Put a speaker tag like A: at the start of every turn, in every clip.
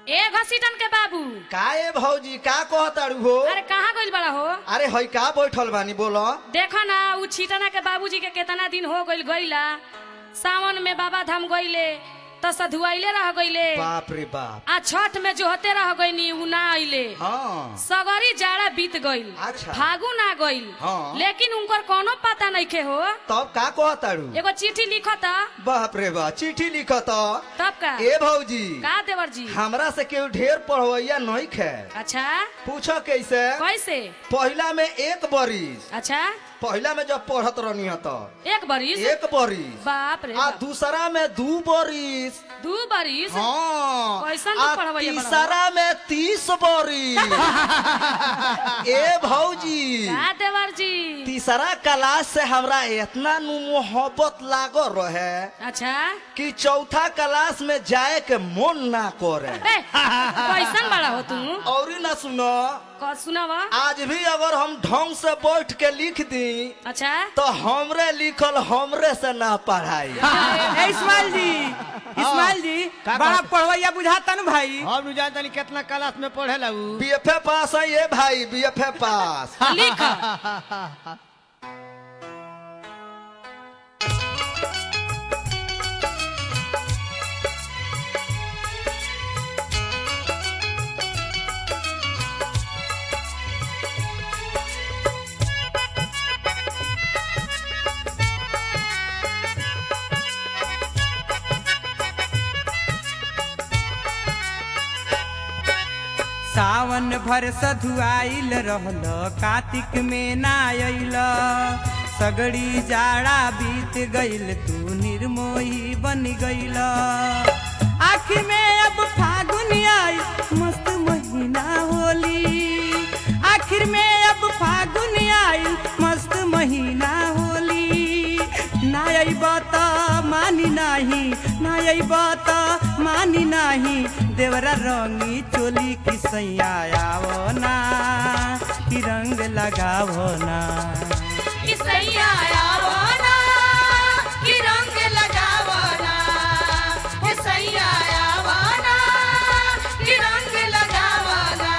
A: ए घसीटन के बाबू
B: का ए भौजी का कहताड़ू हो
A: अरे कहाँ गइल बड़ा हो
B: अरे हई का बैठल बानी बोलो
A: देखो ना उ छिटना के बाबूजी के केतना दिन हो गइल गइला सावन में बाबा धाम गइले तो सधुआइले रह गइले
B: बाप रे बाप
A: आ छठ में जो होते रह गइनी उ ना आइले
B: हाँ
A: सगरी जाड़ा बीत गइल
B: अच्छा।
A: फागुन आ गइल
B: हाँ।
A: लेकिन उनकर कोनो पता नइखे हो
B: तब का कहताड़ू
A: एगो चिट्ठी लिखत
B: बाप रे बाप चिट्ठी लिखत
A: तब का
B: ए भौजी
A: का देवर जी
B: हमरा से केहू ढेर पढ़वैया नहीं खे
A: अच्छा
B: पूछो कैसे
A: कैसे
B: पहिला में एक बरिस
A: अच्छा
B: पहिला में जब पढ़त रहनी तो
A: एक बरिस
B: एक बरिस
A: बाप रे
B: आ
A: बाप।
B: दूसरा में दू बरिस
A: दू बरिस
B: हाँ
A: कैसन तू
B: आ
A: पढ़वैया बड़ा
B: तीसरा में तीस बरिस ए भौजी
A: का देवर जी
B: तीसरा क्लास से हमरा इतना नु मोहब्बत लागो रहे
A: अच्छा
B: कि चौथा क्लास में जाए के मन ना करे
A: ए, कैसन बड़ा हो तू
B: और ना सुनो
A: क- सुनावा
B: आज भी अगर हम ढंग से बैठ के लिख दी
A: अच्छा
B: तो हमरे लिखल हमरे से ना पढ़ाई
C: ए इस्माइल जी इस्माइल जी
D: का
C: बड़ा
D: कहत?
C: पढ़वैया बुझाता न भाई
D: हम नु जानता नहीं कितना क्लास में पढ़ेला उ
B: बीएफए पास है ये भाई बीएफए पास
A: लिख
C: सावन भर सधुआइल रहल कार्तिक में ना अइल सगड़ी जाड़ा बीत गइल तू निर्मोही बन गइल आखिर में अब फागुन आई मस्त महीना होली आखिर में अब फागुन आई मस्त महीना होली ना अइब त मानी नाही ना अइब त मानी नाही देवरा रंगी चोली की सैया आवो ना कि रंग लगावो ना
A: किसैया आवो ना कि रंग लगावो ना किसैया आवो ना कि रंग लगावो ना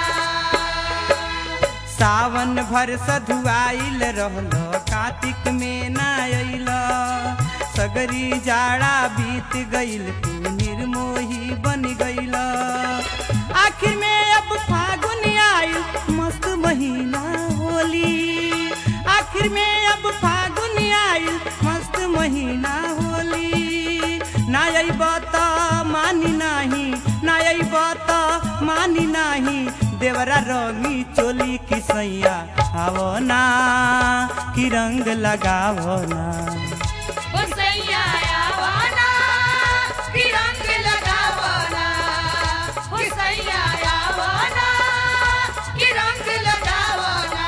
C: सावन भर सधुआइल रहल कार्तिक में ना अइल सगरी जाड़ा बीत गइल तू निर्मोही बन गइल आखिर में अब फागुन आइल मस्त महीना होली आखिर में अब फागुन आइल मस्त महीना होली ना अइब त मानी नाही ना अइब त मानी नाही देवरा रंगी चोली की सैया आवो ना कि रंग लगावो ना
A: किसैया आवो ना कि रंग लगावो ना किसैया आवो ना कि रंग लगावो ना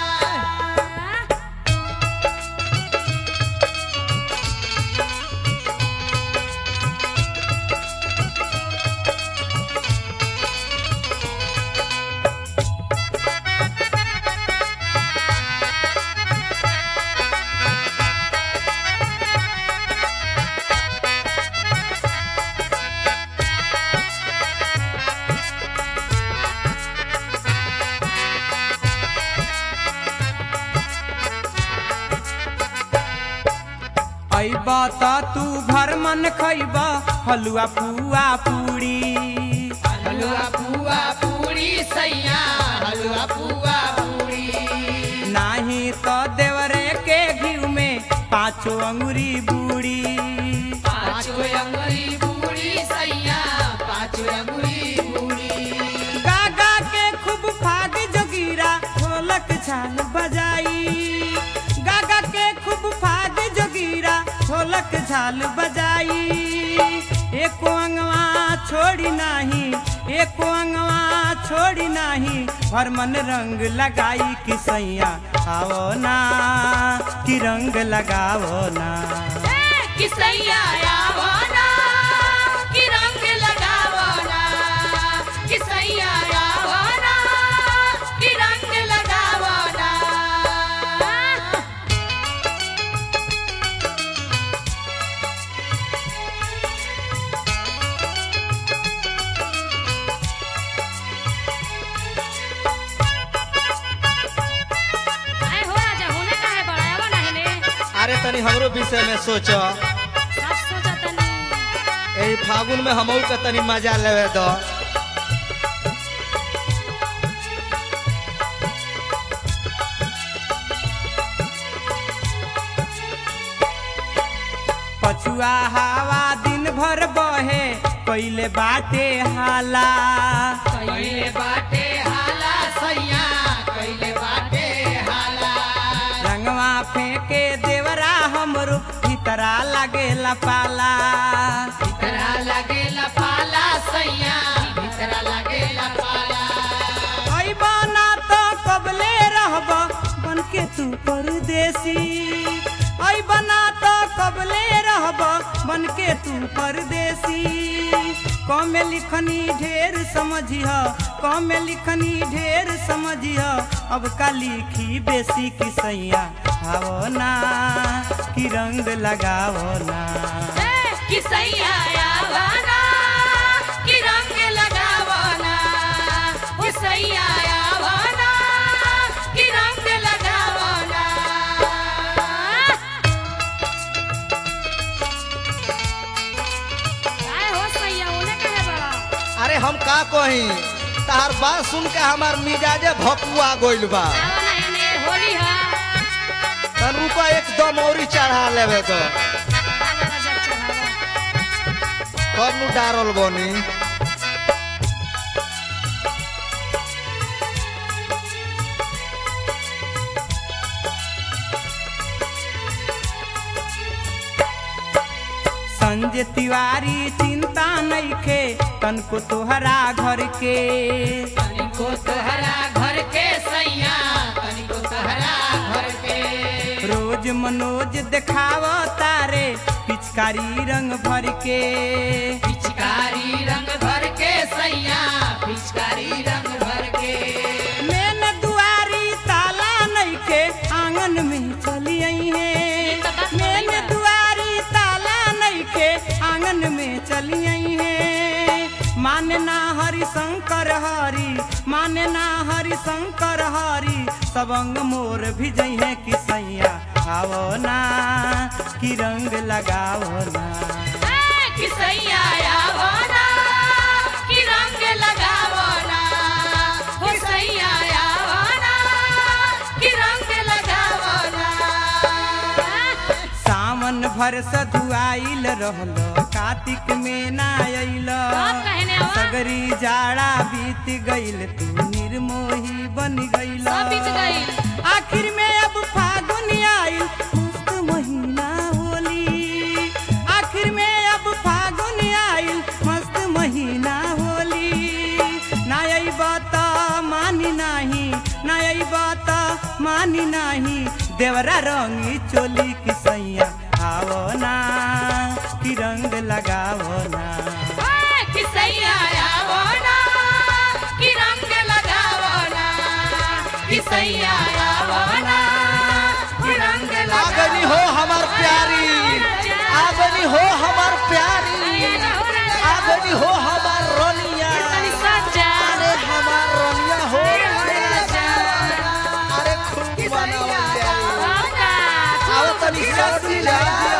C: अइब त तू घर मन खइब हलुआ पुआ पूरी
D: हलवा पुआ पूरी सैया हलवा पुआ पूरी
C: नाही त देवरे के घीव में पाँचो अंगुरी बूढ़ी
D: पाँचो अंगुरी पूरी सैया पाँचो अंगुरी पूरी
C: गागा के खूब फाग जोगीरा ढोलक झाल बजाई गागा के खूब फाग जोगीरा ढोलक झाल बजाई एको अंगवा छोड़ी नाही एको अंगवा छोड़ी नाही हर मन रंग लगाई कि सैया आवो ना कि रंग लगावो ना
A: किसैया आवो ना कि रंग लगावो ना किसैया आवो ना कि रंग लगावो ना
B: तनी हमरो विषय में सोच
A: सब सोचतनी
B: एही फागुन में हमहू के तनी मजा लेवे दो
C: पछुआ हवा दिन भर बहे पहिले बाटे हाला
D: कैले बाटे हाला सैया कैले बाटे हाला
C: रंगवा फेंके देवरा हमरो भीतरा लागेला पाला
D: भीतरा लगेला पाला सैया भीतरा लगेला पाला
C: ऐ बना तो कबले रहब बन के तू परदेसी ऐ बना तो कबले रहब बन के तू परदेसी कमे लिखनी ढेर समझिह कमे लिखनी ढेर समझिह अब का लिखी बेसी की सैया आवो ना कि रंग लगावो ना
A: कि सैया आवाना कि रंग लगावना ओ सैया आवाना कि रंग लगावना काय हो सैया ओने कहे बड़ा
B: अरे हम का कही तार बात सुन के हमार मिजाजे भकुआ गइल बा
A: आवा ना एने होली हा
B: तन रुका एकदम औरी चढ़ा लेवे दो
A: आवा ना जब चढ़ावा
B: तब नु डारल बनी
C: संजय तिवारी चिंता नइखे तनको तोहरा घर के
D: तनिको तोहरा घर के सैया तनिको तोहरा घर के
C: रोज मनोज देखाव तारे पिचकारी रंग भर के
D: पिचकारी रंग भर के सैया पिचकारी रंग भर के
C: मेन दुआरी ताला नइखे आंगन में चली आई है
A: तो बात
C: मेन
A: सही बा।
C: दुआरी ताला नइखे आंगन में चली आई है माने ना हरि शंकर हरि माने ना हरि शंकर हरि सबंग मोर भी जइहे कि सैया आवो ना कि रंग लगावो ना
A: कि सैया आवाना कि रंग लगावना हो सैया आवाना कि रंग लगावना
C: सावन भर सधुआइल रहल कार्तिक में ना अइल
A: कब कहने आवा?
C: सगरी जाड़ा बीत गइल तू निर्मोही बन गइल
A: सब बीत गइल।
C: आखिर में अब फागुन आइल मस्त महीना होली आखिर में अब फागुन आइल मस्त महीना होली ना अइब त मानी नाही ना अइब त मानी नाही देवरा रंगी चोली की सैया आवो ना कि रंग लगावो ना
A: कि सैया आवाना कि रंग लगावना कि सैया आवाना कि रंग
B: आगनी हो हमार प्यारी आगनी हो हमार प्यारी आगनी हो हमार रनिया अरे हमार रनिया हो अरे खूब मनावल जाई आओ तनी साथ जा